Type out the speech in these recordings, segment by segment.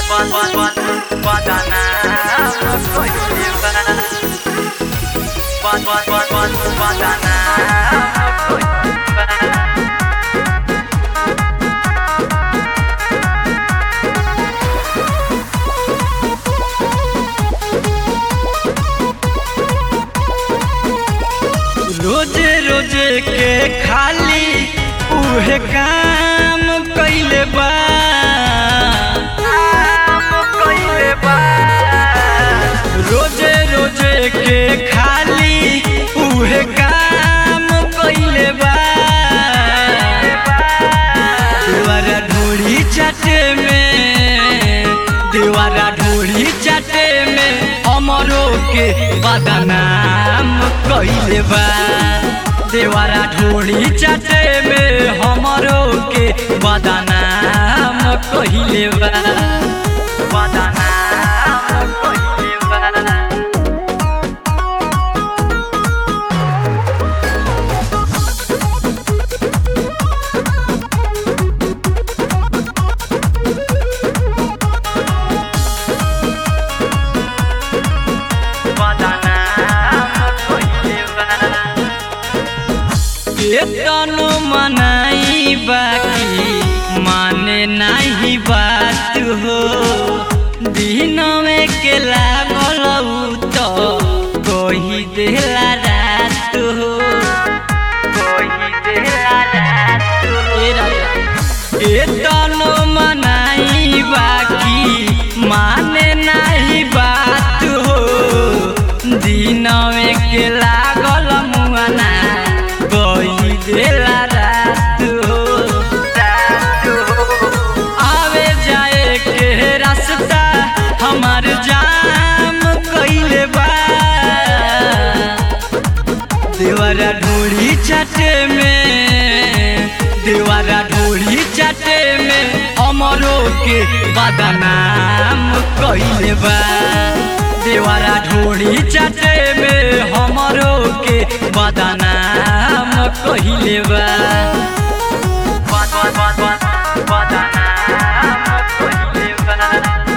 रोजे रोजे के खाली उहे काम कइले बा रोजे रोजे के खाली उहे काम कइले बा देवारा ढोड़ी चाटे में देवारा ढोड़ी चाटे में अमरो के बदनाम कइले बा देवारा ढोड़ी चाटे में हमरो के बदनाम कइले बा बदनाम कइले बा केतनो मनाई बाकी माने नहीं बात हो दिन में के लागल उ तो कोही देला रात हो कोही देला रात हो केतनो मनाई बाकी माने नहीं बात हो दिन में के लागल मुआना कोई देला रात हो रात हो आवे जाए के रास्ता हमार जाम कइले बा देवारा ढोड़ी चाटे में देवारा ढोड़ी चाटे में अमरो के बदनाम कइले बा देवारा ढोड़ी चाटे में हमरो के बदनाम कइले बा बदनाम कइले बा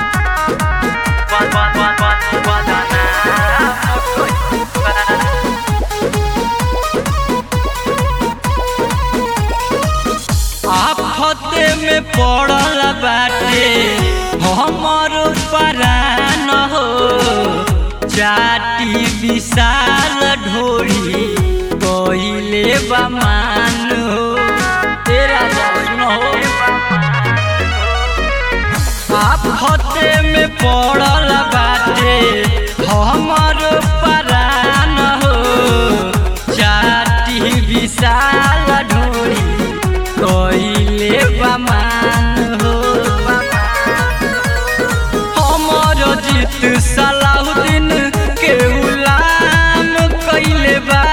बदनाम कइले बा आफते में पड़ल बाटे हमर परान हो चाटी विशाल ढोरी कइले बमान हो तेरा सुन हो आफते में पड़ल बाटे हमर परान हो चाटी विशाल ढोरी कइले बमान हो हमर जीत सलाहुद्दीन के गुलाम कइले बा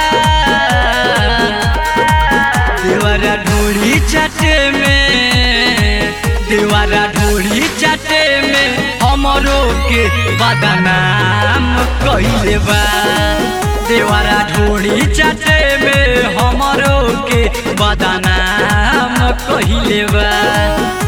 देवारा ढोड़ी चाटे में देवारा ढोड़ी चाटे में हमरो के बदनाम कइले बा देवारा ढोड़ी चाटे में हमरो के बदनाम कइले बा